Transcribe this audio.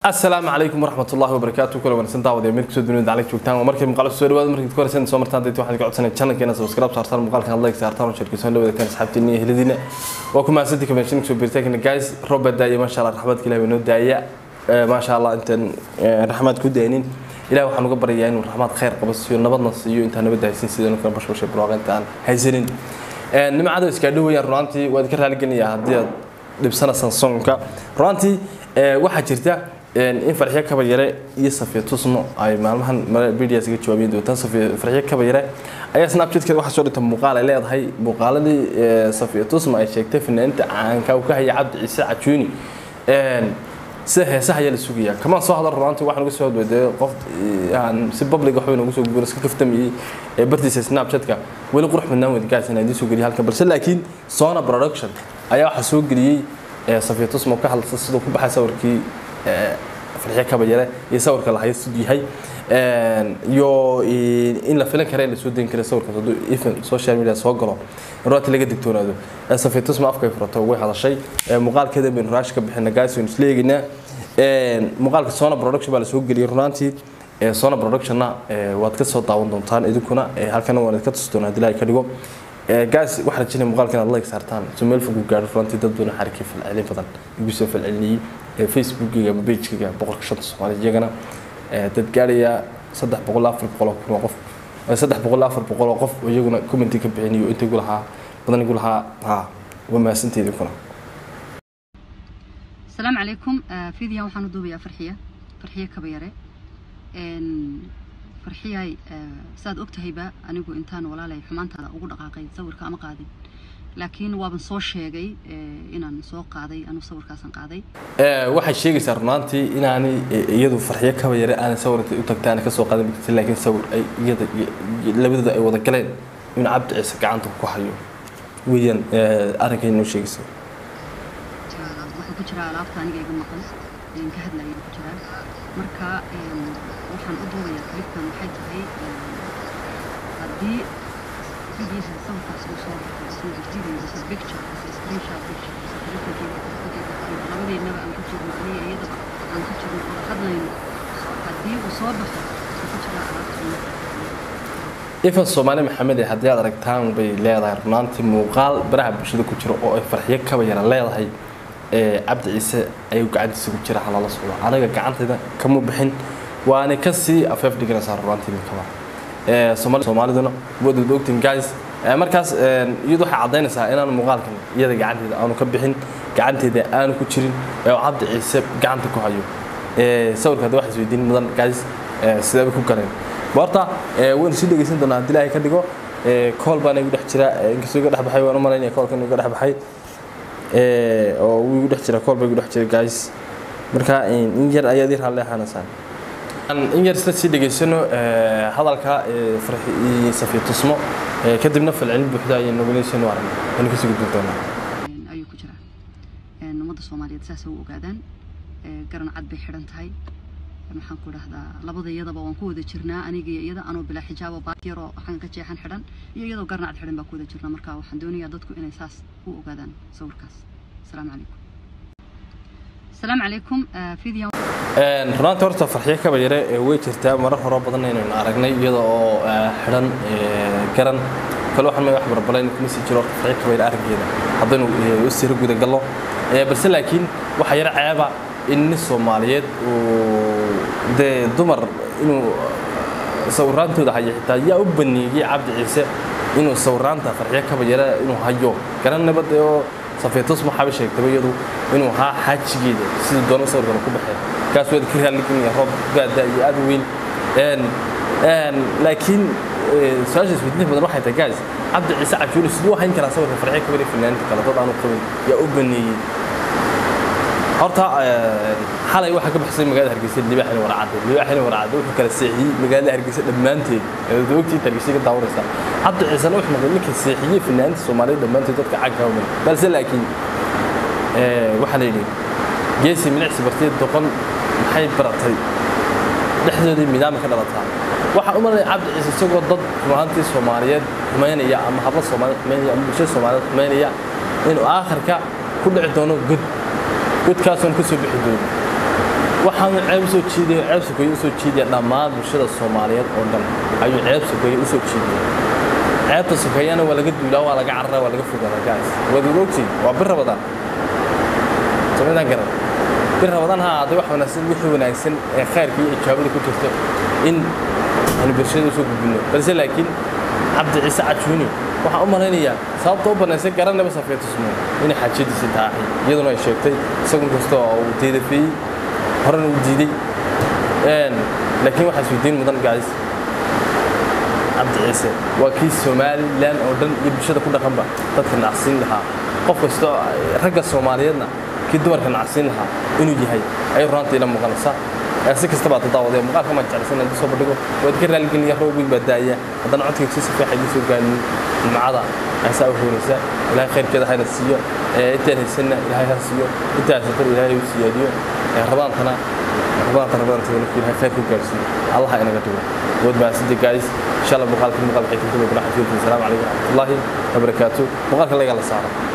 asalaamu calaykum waraxmatullahi wabarakaatu kula wanaagsan daawad ee meel kusoo dunida daclig joogtaan waa markii muuqaal soo dhawaada markii ku horeysan soo martaan dadka waxaan ka codsanay channelkeena subscribe saartaan muuqaalkan like saartaan oo shirkisan la wadaagtaan asxaabtiina iyo heladiina waa ku mahadsantii convention soo birtaagna guys robert daaya maasha allah raxmadka ilaahay noo daaya maasha allah intaan raxmad ku daynin ilaah waxaan uga baryayaa inuu raxmad khayr qabo siiyo nabadna siiyo intaan nabad haysin sidoo kale bashbashay barwaaqo intaan haysanin nimcada iska dhawayaan runaantii waad ka raaligelinayaa haddii aad dhibsanaysaan soonka runaantii waxaa jirta in farxiyo kabayare iyo safiya tusmo ay maalmahan videos ga jawaabiyeen doontaan farxiyo kabayare ayaa snapchatkeeda waxaa soo dhigta muuqaal ay leedahay muuqaaladii safiya tusmo ay sheegtay fanaaniinta caanka uu ka haya cabdi ciise cajuuni sida heesaha ayaa la sugayaa kamaan soo hadal runaantii waxaan uga soo hadweydee qof aan si public waxba noogu soo guuran iska kaftamayey ee bartiisa snapchatka weli qurux badnaan weyd gaas inaan idiin soo geliya halkan balse laakiin sona production ayaa waxaa soo geliyey safiya tusmo ka hadlasa siduu ku baxay sawirkii farxiyo kabayare iyo sawirka la hayo siduu yahay iyo in la filan kara in la soo dayn kara sawirkaas hadduu even social media soo galo runaanti laga digtoonaado safiya tusmo afkay furato way hadashay muuqaalkeeda baynu raash ka bixina gaas waynu isla eegaynaa muuqaalka sona production baa la soo geliyey runaantii sona productionna waad ka soo daawan doontaan idinkuna halkana waan idinka tusi doonaa hadii ka dhigo gaas waxaa rajinaya muuqaalka inaad like saartaan so meel fog u gaadho runaantii dad badan xarikay falcelin badan igu soo falcelinayay facebookiga ama pagekayga boqolka shanta soomaali iyagana dad gaaraya saddex boqol afar boqol oo kun oo qof saddex boqol afar boqol oo qof oo iyaguna commenti ka bixinayo inta igu lahaa badan igu lahaa ha waa mahadsanteed idinkuna السلام عليكم فيديو waxaan u duubayaa farxiya farxiya kabayare farxiyay saad ogtahayba anigu intaan walaalay xumaantaada ugu dhaqaaqay sawirka ama qaadin laakiin waaban soo sheegay inaan soo qaaday anu sawirkaasan qaaday waxay sheegaysaa runaantii inaanay iyadu farxiyo kaba yare aanay sawirka u tagtay aanay kasoo qaadan kartin laakiin sawir ay iyada labadooda ay wada galeen in cabdi ciise gacanta ku hayo weeyaan arrinkay noo sheegaysa wuxuu ku jiraa alaabta aniga iga maqan ayaan ka hadlayay ku jiraa marka waxaan u duubayaa clipkan waxay tahay haddii videos sawirkaas uu soo baxay isoo video this is picture this is screenshot picture labadeennaba aan ku jirno aniga iyadaba aan ku jirno oo hadlayno haddii uu soo baxo wuxuu ku jiraa alaabta ifan soomaali maxamed ee haddii aad aragtaan bay leedahay runaantii muuqaal baraha bulshada ku jira oo ay farxiyo kaba yara leedahay cabdi ciise ayuu gacantiisa ku jira halala socdo anaga gacantayda kama bixin waana kasii afeef dhiganaysaa runaantii minkaba soomaaliduna waad ogtiin guys markaas iyadu waxay caddaynaysaa inaan muuqaalkan iyada gacanteeda aanu ka bixin gacanteeda aanu ku jirin oo cabdi ciise gacanta ku hayo sawirka hadda waxaa isweydiin mudan guys sidee bay ku galeen horta waynu sii dhegeysan doonaa haddii ilaahay ka dhigo kool baana igu dhex jira inkastoo iga dhex baxay waan u malaynaya koolkan iga dhex baxay oo wuu igu dhex jira kool baa igu dhex jira guys marka in yar ayaad yar halle ahaanaysaan in yar isla sii dhegeysano hadalka safiya tusmo kadibna falcelin buuxda ayay nogoleysano aragna waynu kasii gudbin doonaa ayuu ku jiraa ummadda soomaaliyeed saasay u ogaadaan garan cad bay xidhan tahay maxaan ku dhahdaa labada iyadaba waan ku wada jirnaa aniga iyo iyada anoo bilaa xijaabo baakiyaroo waxaan ka jeexan xidhan iyo iyadoo garna cad xidhan baa ku wada jirnaa marka waxaan doonayaa dadku inay saas u ogaadaan sawirkaas asalaamu calaykum asalaamu calaykum video runaantii horta farxiyo kaba yare way jirtaa marar horo badan inaynu aragnay iyada oo xidhan garan kale waxaan wax barbalayn kuma sii jiro horta farxiyo kaba yare arrinkeeda haddaynu u sira guda gallo balse laakiin waxaa yar ceeba in nin soomaaliyeed uu dee dumar inuu sawiraantooda hayo xitaa yaa u baneeyey cabdi ciise inuu sawiraanta farxiyo kaba yare inuu hayo garannaba dee oo safiyatus maxaaba sheegtaba iyadu inuu ahaa xaajigeeda sidii doona sawirkan ku baxee kaas waad ka raalligelaya roob baada iyo aad u weyn laakiin su-aasha isweydiinta badan waxay tahay gaas cabdi ciise cajuuli siduu u hayn karaa sawirka farxiyo kaba yare fanaaniinta kale dad aanu qabin yaa u baneeyey horta xalay waxaa ka baxsay magaalada hargeysa libaaxina warcadde libaaxina warcadde wuxuu kala seexiyey magaalada hargeysa dhammaanteed ogtii hargeysa ka daawanaysa cabdi ciisena wuxuu noqday ninka seexiyey fanaaniinta soomaaliyeed dhammaanteed dadka cagka uman balse laakiin waxaa la yidhi geesi milicsi bartay doqon maxay baratay dhexdoodii midaama ka dhalataa waxaan u malanaya cabdi ciise isagoo dad runaantii soomaaliyeed xumaynaya ama habla soomaaliyeed xumaynaya ama bulshada soomaaliyeed xumaynaya inuu aakhirka ku dhici doono god godkaasoon ka soo bixi doono waxaanu ceeb usoo jiidaya ceeb sokeeye usoo jiidaya dhammaan bulshada soomaaliyeed oo dhan ayuu ceeb sokeeye usoo jiidaya ceebta sokeeyana waa laga duulaa waa laga carara waa laga fogaada gaas waad wada ogtiin waa bir rabadaan samidaan garan bir rabadaan ha ahaatay wax wanaagsan wixii wanaagsan ee khayrka iyo ijaabada ku jirto in aanu bulshada usoo gudbino balse laakiin cabdi ciise cajuuni waxaan u malaynayaa sababta u banaysay garanaba safeetusmo inay xaajadiisii tahay iyaduna ay sheegtay isagun kasta oo uu deedafeeyey horena uu diiday laakiin waxaa isweydiin mudan gaadis cabdi ciise waa kii somalilan oo dhan iyo bulshada ku dhaqanba dadka nacsiin lahaa qof kasta ragga soomaaliyeedna kii dumarka nacsiin lahaa inuu yahay ayay runaanta ila muuqanaysaa si kastaba aad daawadee muuqaalka maan jeclaysan inaan soo bandhigo waad ka raaligeliya roob weyn baa daaya haddana codkayga si safeexa idiin soo gaanin jimcada aysaa u hoonaysa ilaahay khayrkeeda hayna siiyo intaan haysanna ilaahay ha siiyo intaa haysatana ilaahay u siyaadiyo rabadaantana rabadaanta rabadaanta nafki ilaahay khayrka u gaarsiiyo allaha inaga dhigo wood mahadsantii gaadis insha allah muuqaalka muuqaal waxay kuntuba kuna xafiidkum asalaamu calaykum waraxmatullaahi wabarakaatu muuqaalka laga la saaro